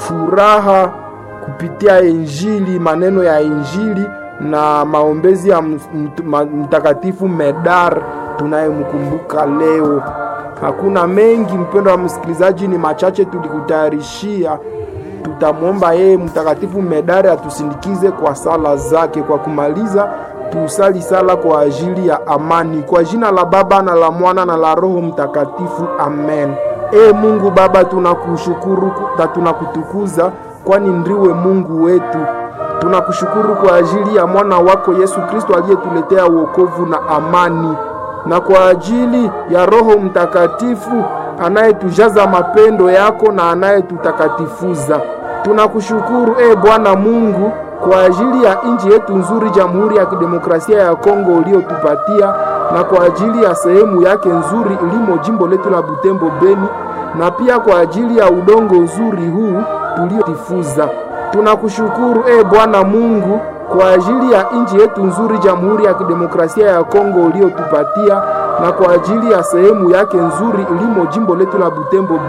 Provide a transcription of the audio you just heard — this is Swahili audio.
furaha kupitia Injili, maneno ya Injili na maombezi ya Mtakatifu Medar tunayemkumbuka leo. Hakuna mengi, mpendo wa msikilizaji, ni machache tulikutayarishia. Tutamwomba yeye Mtakatifu Medari atusindikize kwa sala zake. Kwa kumaliza, tusali sala kwa ajili ya amani. Kwa jina la Baba na la Mwana na la Roho Mtakatifu, amen. E Mungu Baba, tunakushukuru na tunakutukuza, kwani ndiwe Mungu wetu. Tunakushukuru kwa ajili ya mwana wako Yesu Kristo aliyetuletea wokovu na amani, na kwa ajili ya Roho Mtakatifu anayetujaza mapendo yako na anayetutakatifuza. Tunakushukuru e Bwana Mungu kwa ajili ya nchi yetu nzuri, Jamhuri ya Kidemokrasia ya Kongo uliotupatia, na kwa ajili ya sehemu yake nzuri ilimo jimbo letu la Butembo Beni, na pia kwa ajili ya udongo nzuri huu tuliotifuza. Tunakushukuru e Bwana Mungu kwa ajili ya nchi yetu nzuri, Jamhuri ya Kidemokrasia ya Kongo uliotupatia, na kwa ajili ya sehemu yake nzuri ilimo jimbo letu la Butembo